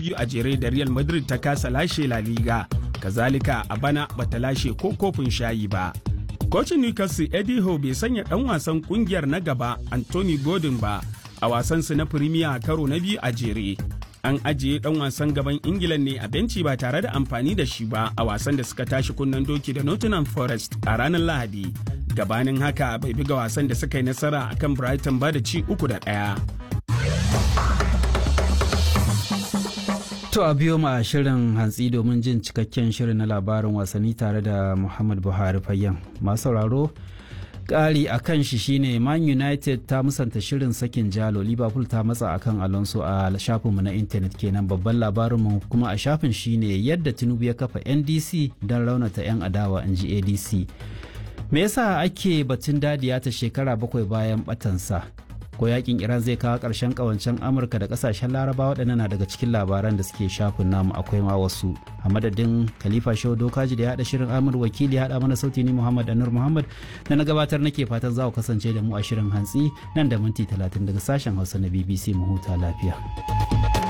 biyu a jere da real madrid ta kasa lashe la liga kazalika a bana bata lashe ko kofin shayi ba kocin newcastle eddie howe bai sanya dan wasan kungiyar na gaba anthony gordon ba a wasansu na premier karo na biyu a jere an ajiye dan wasan gaban ingila ne a benci ba tare da amfani da shi ba a wasan da suka tashi kunnen doki da nottingham forest a ranar lahadi gabanin haka bai buga wasan da suka yi nasara akan brighton ba da ci uku da ɗaya. To a biyo ma shirin hantsi domin jin cikakken shirin na labarin wasanni tare da Muhammad Buhari Fayyan. Masu sauraro ƙari a kan shi shine Man United ta musanta shirin sakin jalo Liverpool ta matsa akan Alonso a shafinmu na intanet kenan babban labarinmu kuma a shafin shine yadda Tinubu ya kafa NDC don raunata 'yan adawa in ji ADC. Me yasa ake batun dadiya ta shekara bakwai bayan batansa? ko yakin iran zai kawo ƙarshen ƙawancen amurka da ƙasashen laraba waɗannan na daga cikin labaran da suke shafin namu akwai ma wasu a madadin khalifa shehu dokaji da ya haɗa shirin amur wakili ya haɗa mana sauti ni muhammad anur muhammad da na gabatar nake fatan za ku kasance da mu a shirin hantsi nan da minti talatin daga sashen hausa na bbc mu huta lafiya.